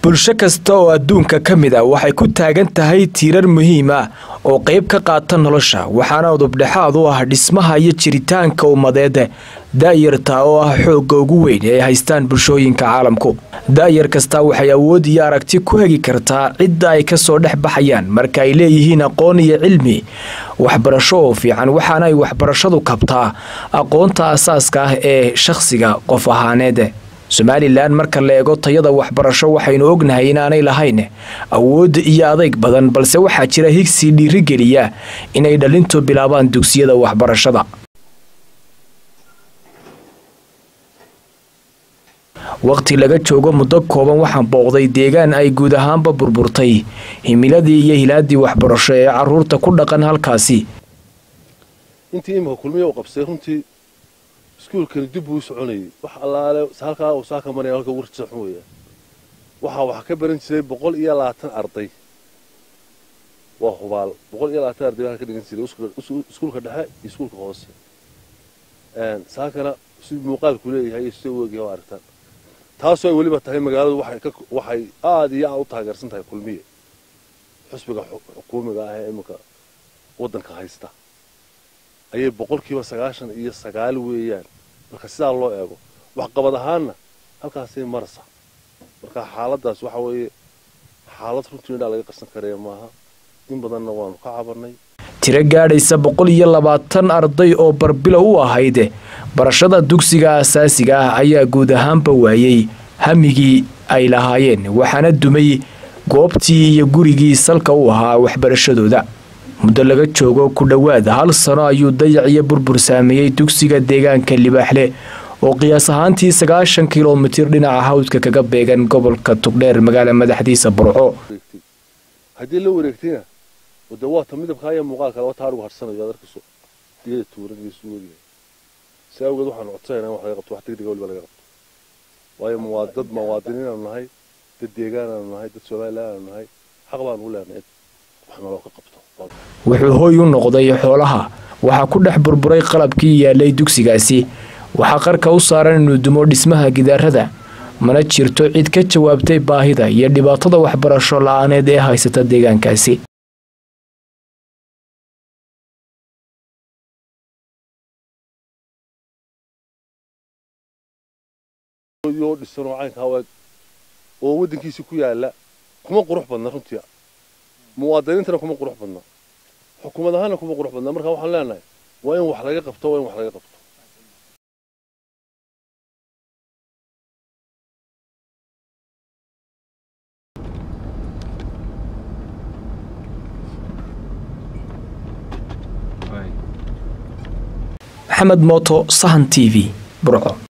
bulsho kasta oo adduunka ka mid a waxay ku taagan tahay tiirar muhiim ah oo qayb ka qaata nolosha waxaana udubdhexaad u ah dhismaha iyo jiritaanka ummadeed da'yarta oo ah xoogga ugu weyn ee ay haystaan bulshooyinka caalamku da'yar kasta waxay awood iyo aragti ku hegi kartaa cidda ay kasoo dhex baxayaan marka ay leeyihiin aqoon iyo cilmi waxbarasho oo fiican waxaana ay waxbarashadu kabtaa aqoonta asaaska ah ee shakhsiga qof ahaaneed somalilan marka la eego tayada waxbarasho waxaynu ognahay inaanay lahayn awood iyo adayg badan balse waxaa jira higsi dhiirigeliya inay dhalintu bilaabaan dugsiyada waxbarashada waqti laga joogo muddo kooban waxaan booqday deegaan ay guud ahaanba burburtay himiladii iyo hilaadii waxbarasho ee caruurta ku dhaqan halkaasi intii imika kulmiya u qabsay runtii iskuulkani dib buu u soconayay wax allaale halkaa uu saaka maraya halka wartiisa xun weeyaa waxaa wax ka baran jiray boqol iyo labaatan arday waa hubaal boqol iyo labaatan arday baa ka dhigan jiray iskuulka dhexe iyo iskuulka hoose saakana si muuqaalku leeyahay iyo sida u egyahay waa aragtaan taasoo ay weliba tahay magaaladu waxay aada iyo aad u taageersan tahay kulmiye xusbiga xukuumiga ah ee iminka waddanka haysta ayay boqolkiiba sagaashan iyo sagaal weeyaan marka sidaa loo eego waxqabad ahaanna halkaasay marasa marka xaaladaas waxa weeye xaalad runtii indhaa laga qarsan karaya maaha in badanna waanu ka cabanay tiro gaadhaysa boqol iyo labaatan arday oo barbilow u ahayd barashada dugsiga asaasiga ah ayaa guud ahaanba waayey hamigii ay lahaayeen waxaana dumay goobtii iyo gurigii salka u ahaa waxbarashadooda muddo laga joogo ku dhowaad hal sano ayuu dayac iyo burbur saameeyey dugsiga deegaanka libaaxle oo qiyaas ahaantii sagaashan kilomitir dhinaca hawdka kaga beegan gobolka tugdheer magaala madaxdiisa burco haddii la wareegtayna de waata midabkaa iyo muuqaalka laba taarigu harsanayo aad arkayso diyada tuuran iyo suudiga si awgeed waxaanu codsanayna in wax laga qabto wax degdega weliba laga qabto waayo waa dad muwaadiniin aanu nahay dad deegaan aanu nahay dad somalilan aanu nahay xaq baanu u leenahay wax naloo ka qabto wuxuu hooy u noqday xoolaha waxaa ku dhex burburay qalabkii yaalay dugsigaasi waxaa qarka u saaran inuu dumo dhismaha gidaarada mana jirto cid ka jawaabtay baahida iyo dhibaatada waxbarasho la-aaneed ee haysata deegaankaasi dhisanoo caynka haweeg oo waddankiisi ku yaala kuma qurux badna runtii muwaadiniintana kuma qurux badna xukuumad ahaana kuma qurux badna marka waxaan leenahay waa in wax laga qabto waa in wax laga qabto maxamed mooto sahan t v burco